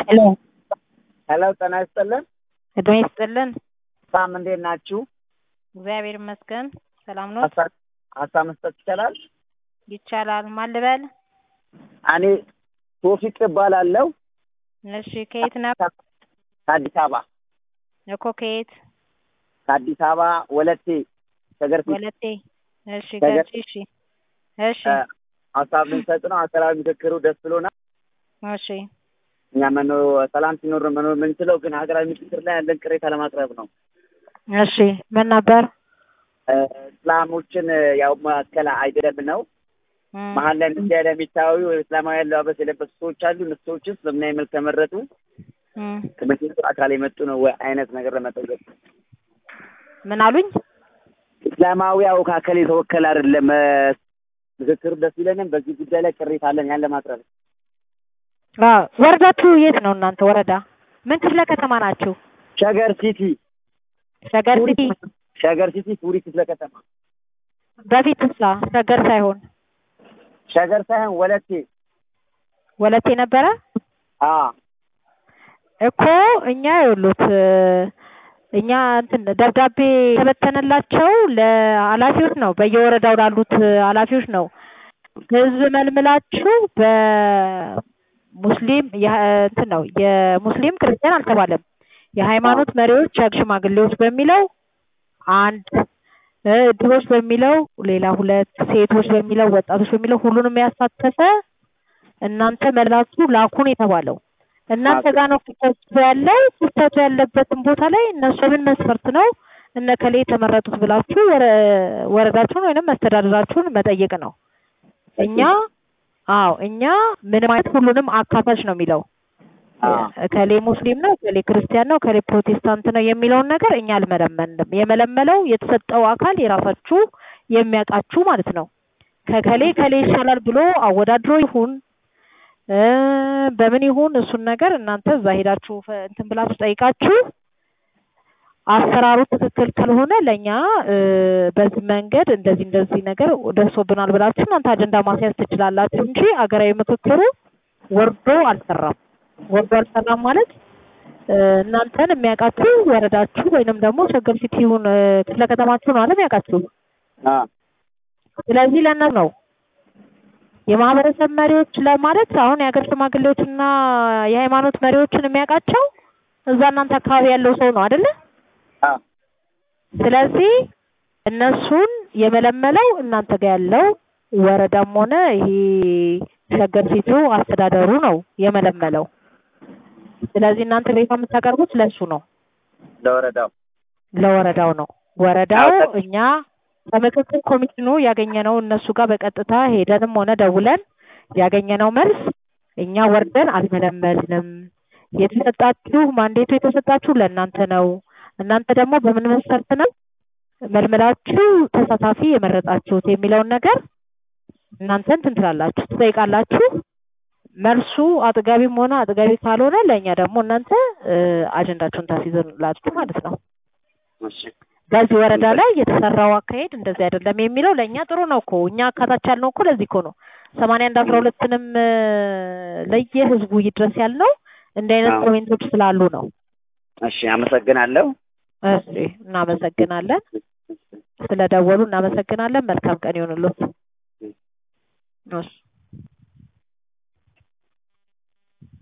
ሄሎ ሄሎ ጤና ይስጥልን። እድሜ ይስጥልን። ሳም እንዴት ናችሁ? እግዚአብሔር ይመስገን ሰላም ነው። ሀሳብ ሀሳብ መስጠት ይቻላል? ይቻላል። ማን ልበል? እኔ ቶፊቅ እባላለሁ እሺ ከየት ነው? ከአዲስ አበባ እኮ ከየት? ከአዲስ አበባ ወለቴ ሸገርቴ ወለቴ። እሺ ነገር- ገርጂ። እሺ እሺ እ፣ ሀሳብ ልንሰጥ ነው። ሀገራዊ ምክክሩ ደስ ብሎናል። እሺ እኛ መኖር ሰላም ሲኖር ነው መኖር የምንችለው፣ ግን ሀገራዊ ምክክር ላይ ያለን ቅሬታ ለማቅረብ ነው። እሺ ምን ነበር? እ፣ እስላሞችን እ፣ ያው መካከል አይደለም ነው እም፣ መሀል ላይ እንዲህ ያለ የሚታዩ እስላማዊ አለባበስ የለበሱ ሰዎች አሉ። እነሱ ሰዎችስ በምን አይነት መልክ ተመረጡ? እም፣ ከመንግስት አካል የመጡ ነው ወይ አይነት ነገር ለመጠየቅ ምን አሉኝ? እስላማዊ አወካከል የተወከለ አይደለም። እ፣ ምክክሩ ደስ ይለንም። በዚህ ጉዳይ ላይ ቅሬታ አለን ያን ለማቅረብ አዎ ወረዳችሁ የት ነው እናንተ? ወረዳ ምን ክፍለ ከተማ ናችሁ? ሸገር ሲቲ ሸገር ሲቲ ሸገር ሲቲ ፉሪ ክፍለ ከተማ በፊት ሳ ሸገር ሳይሆን ሸገር ሳይሆን ወለቴ ወለቴ ነበረ አ እኮ እኛ የሉት እኛ እንትን ደብዳቤ የተበተነላቸው ለኃላፊዎች ነው፣ በየወረዳው ላሉት ኃላፊዎች ነው። ህዝብ መልምላችሁ በሙስሊም የ- እንትን ነው የሙስሊም ክርስቲያን አልተባለም። የሃይማኖት መሪዎች፣ የሀገር ሽማግሌዎች በሚለው አንድ እ፣ ድሆች በሚለው ሌላ ሁለት ሴቶች በሚለው ወጣቶች በሚለው ሁሉንም ያሳተፈ እናንተ መላችሁ ላኩን የተባለው እናንተ ጋር ነው ክፍተቱ ያለው። ክፍተቱ ያለበትን ቦታ ላይ እነሱ ምን መስፈርት ነው እነ ከሌ የተመረጡት ብላችሁ ወረ- ወረዳችሁን ወይንም መስተዳደራችሁን መጠየቅ ነው። እኛ አዎ እኛ ምንም አይነት ሁሉንም አካታች ነው የሚለው አ ከሌ ሙስሊም ነው ከሌ ክርስቲያን ነው ከሌ ፕሮቴስታንት ነው የሚለውን ነገር እኛ አልመለመንም። የመለመለው የተሰጠው አካል የራሳችሁ የሚያውቃችሁ ማለት ነው። ከከሌ ከሌ ይሻላል ብሎ አወዳድሮ ይሁን እ፣ በምን ይሁን እሱን ነገር እናንተ እዛ ሄዳችሁ ፈ- እንትን ብላችሁ ጠይቃችሁ አሰራሩ ትክክል ካልሆነ ለእኛ እ፣ በዚህ መንገድ እንደዚህ እንደዚህ ነገር ደርሶብናል ብላችሁ እናንተ አጀንዳ ማስያዝ ትችላላችሁ እንጂ አገራዊ ምክክሩ ወርዶ አልሰራም። ወርዶ አልሰራም ማለት እ፣ እናንተን የሚያውቃችሁ ወረዳችሁ ወይንም ደግሞ ሸገር ሲቲውን እ፣ ክፍለ ከተማችሁ ነው አለም ያውቃችሁ። አ ስለዚህ ለእነሱ ነው የማህበረሰብ መሪዎች ለማለት አሁን የሀገር ሽማግሌዎችና የሃይማኖት መሪዎችን የሚያውቃቸው እዛ እናንተ አካባቢ ያለው ሰው ነው አይደለ? አ ስለዚህ እነሱን የመለመለው እናንተ ጋር ያለው ወረዳም ሆነ ይሄ ሸገር ሲቲው አስተዳደሩ ነው የመለመለው። ስለዚህ እናንተ ቤት የምታቀርቡት ለሱ ነው ለወረዳው ለወረዳው ነው። ወረዳው አዎ፣ እኛ ከምክክር ኮሚሽኑ ያገኘነው እነሱ ጋር በቀጥታ ሄደንም ሆነ ደውለን ያገኘነው መልስ እኛ ወርደን አልመለመልንም። የተሰጣችሁ ማንዴቱ የተሰጣችሁ ለእናንተ ነው። እናንተ ደግሞ በምን መስፈርት ነው መልመላችሁ ተሳታፊ የመረጣችሁት የሚለውን ነገር እናንተ እንትን ትላላችሁ፣ ትጠይቃላችሁ። መልሱ አጥጋቢም ሆነ አጥጋቢ ካልሆነ ለእኛ ደግሞ እናንተ እ፣ አጀንዳችሁን ታስይዘላችሁ ማለት ነው። እሺ በዚህ ወረዳ ላይ የተሰራው አካሄድ እንደዚህ አይደለም የሚለው ለእኛ ጥሩ ነው እኮ እኛ አካታች ያልነው እኮ ለዚህ እኮ ነው። ሰማንያ አንድ አስራ ሁለትንም ለየ ህዝቡ ይድረስ ያልነው እንዲህ አይነት አዎ። ኮሜንቶች ስላሉ ነው። እሺ አመሰግናለሁ። እሺ እናመሰግናለን። ስለደወሉ እናመሰግናለን። መልካም ቀን ይሁንልዎት። እሺ